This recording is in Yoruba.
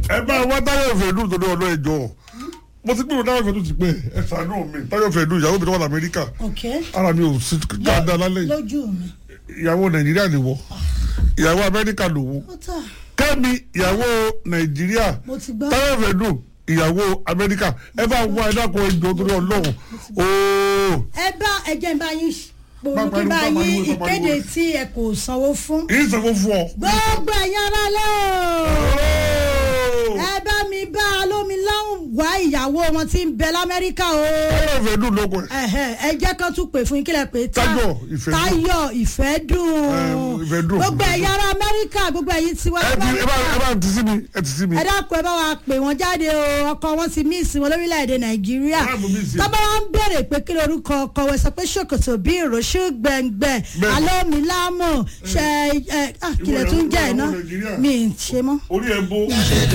ẹ bá wá táyọ̀ fẹ̀dù tó ní ọ̀nà ẹ̀jọ̀ mo ti gbèrò táyọ̀ fẹ̀dù ti pẹ́ ẹ ṣàánú mi táyọ̀ fẹ̀dù ìyàwó mi tó wà lamẹ́ríkà ok ara mi ò sí dáadáa lálẹ́ yìí lójú mi ìyàwó nàìjíríà lè wọ ìyàwó amẹ́ríkà lò wọ ó tà kẹ́mi ìyàwó nàìjíríà mo ti gbọ́ táyọ̀ fẹ̀dù ìyàwó amẹ́ríkà ẹ bá wá ẹ dákun ẹjọ́ torí ọlọ́run ooo ẹ bá ẹjẹ bá yín Bá pòrò kí pariwo, bá bá pariwo, yín bá pariwo. ìkéde tí ẹ kò sanwó fún ìsanwó fún ọ. gbogbo ẹ̀yin ará lẹ́ o Ooo. ẹ bá mi bá alómiláhùn wá ìyàwó wọn tí ń bẹ lamẹ́ríkà o táyọ̀ fẹ̀dù lóko ẹ̀. ẹ̀hẹ̀, ẹ jẹ́ kán tún pè fún yín kílẹ̀ pé tá- Táyọ̀ Ìfẹ́dùn. Táyọ̀ Ìfẹ́dùn Ẹ, Ìfẹ́dùn. gbogbo ẹ̀yin ará amẹ́ríkà gbogbo ẹ̀yin tiwa ẹ ti ẹ bá ẹ bá ti sí mi ẹ ti sí mi. ẹ dákun ẹ bá wa pè wọn jáde o ọkọ wọn ti míìsì wọn lórílẹ̀‐èdè nàìjíríà Ẹ bá miss ẹ. tọ́ba wọn ń béèrè pé kí lorúkọ ọkọ wọn sọ pé ṣòkòtò bí ìròṣù gbẹ̀ngbẹ̀ Bẹ́ẹ̀. alómilámù ṣe ẹ ah, kílẹ̀ tún jẹ́ ẹ̀ náà Ìwọ ìyàwó Nàìjíríà. mi ì ṣe mọ́. orí ẹ bó.